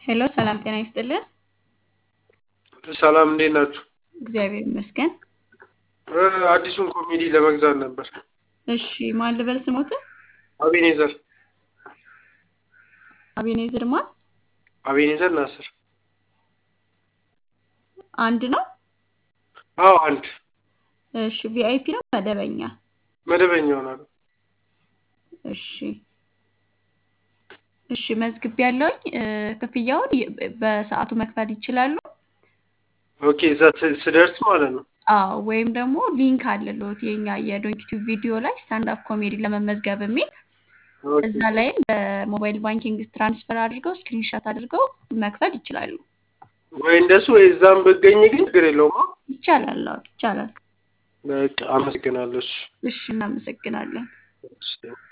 ሄሎ ሰላም ጤና ይስጥልን። ሰላም እንዴት ናችሁ? እግዚአብሔር ይመስገን። እ አዲሱን ኮሜዲ ለመግዛት ነበር። እሺ ማን ልበል ስሞትን? አቤኔዘር አቤኔዘር ማን? አቤኔዘር ናስር። አንድ ነው? አዎ አንድ እሺ ቪአይፒ ነው መደበኛ? መደበኛ ይሆናል። እሺ እሺ መዝግቤ ያለውኝ ክፍያውን ይ- በሰዓቱ መክፈል ይችላሉ። ኦኬ እዛ ስ- ስደርስ ማለት ነው። አዎ ወይም ደግሞ ሊንክ አለልዎት የኛ የዶንኪቲቭ ቪዲዮ ላይ ስታንድ አፕ ኮሜዲ ለመመዝገብ የሚል ኦኬ እዛ ላይም በሞባይል ባንኪንግ ትራንስፈር አድርገው ስክሪንሻት አድርገው መክፈል ይችላሉ። ወይ እንደሱ ወይ እዛም ብገኝ ግን ችግር የለውም። አ? ይቻላል። አዎ ይቻላል። በቃ አመሰግናለሁ። እሺ እሺ እናመሰግናለን። እሺ።